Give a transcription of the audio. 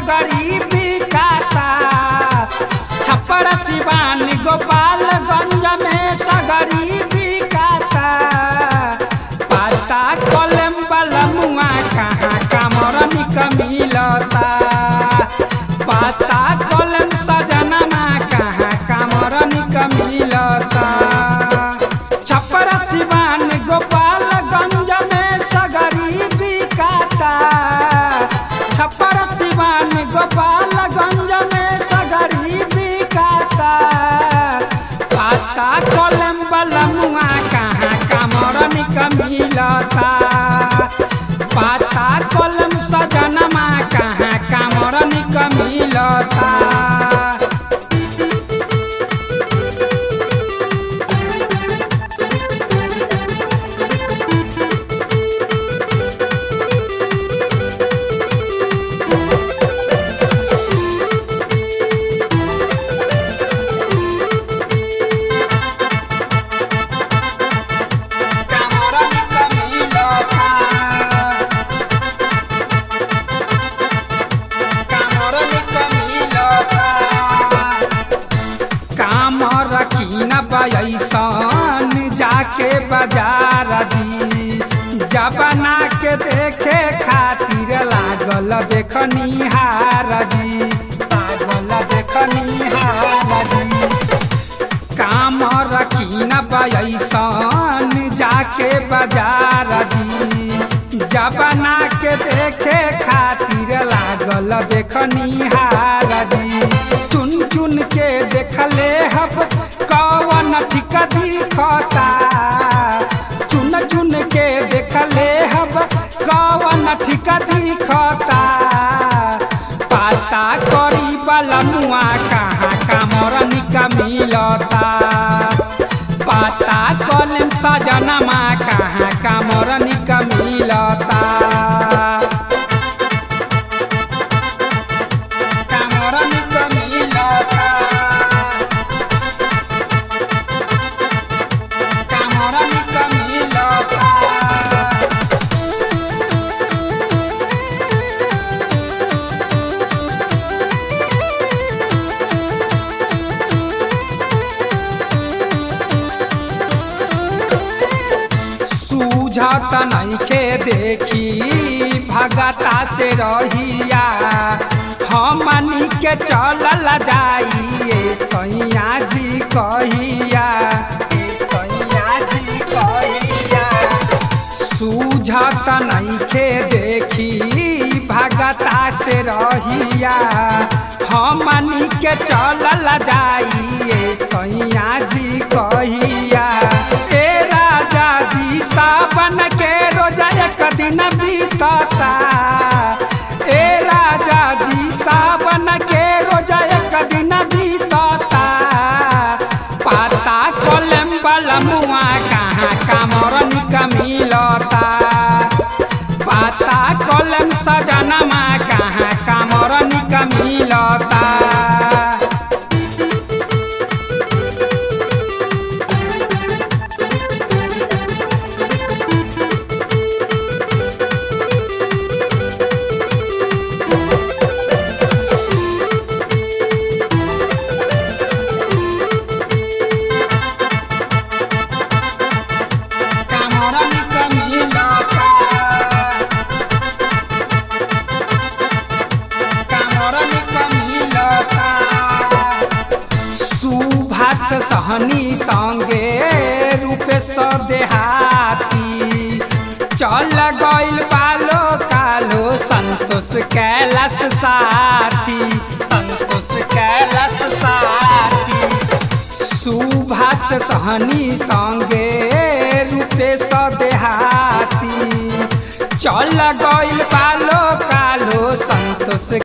सगरी बिकाता छप्पर सिवान गोपालगंज में सगरी बिकाता पाता कलम बलमुआ कहाँ कामरनिक मिलता पाता कलम सजनमा कहाँ कामरनिक मिलता छप्पर सिवान गोपालगंज में सगरी बिकाता छप्पर सिवान गोपालगंज में सगरी बिकाता पाता कलम बलमुआ कहाँ कामरनिक मिलता पाता कलम सजनमा कहाँ कामरनिक मिलता कामरनिक मिलता कामरनिक मिलता काम रखी न पैसन जाके बाजार जी जबना के देखे खातिर लागल देखनी हार जी लागल देखनी हार जी काम रखी न पैसन जाके बाजार जी जबना के देखे खातिर लागल देखनी हार जी चुन चुन के देखले हब कवन ठीक दिखता चुन चुन के देखले हब कवन ठीक दिखता पाता करी बलमुआ कहाँ कामरनिक मिलता पाता कलम सजनमा कहाँ कामरनिक मिलता कामरनिक मिलता कामरनिक मिलता सूझत नइखे देखी भगता से रहिया हमनी के चलल जाइए सैया जी कहिया ए सैया जी कहिया सूझत नइखे देखी भगता से रहिया हमनी के चलल जाइए सैया जी कहिया ए राजा जी सावन के रोजा एक दिन बीतता ए राजा जी सावन के रोजा एक दिन बीतता पाता कलम बलमुआ कहाँ कामरनिक मिलता पाता कलम सजनमा कहाँ कामरनिक मिलता कामरनिक मिलता कामरनिक मिलता सुभाष सहनी संगे रूपेश देहाती चल गइल पालो कालो संतोष कैलाश साथी संतोष कैलाश साथी सुभाष सहनी संगे रूपेश देहाती चल गइल पालो कालो संतोष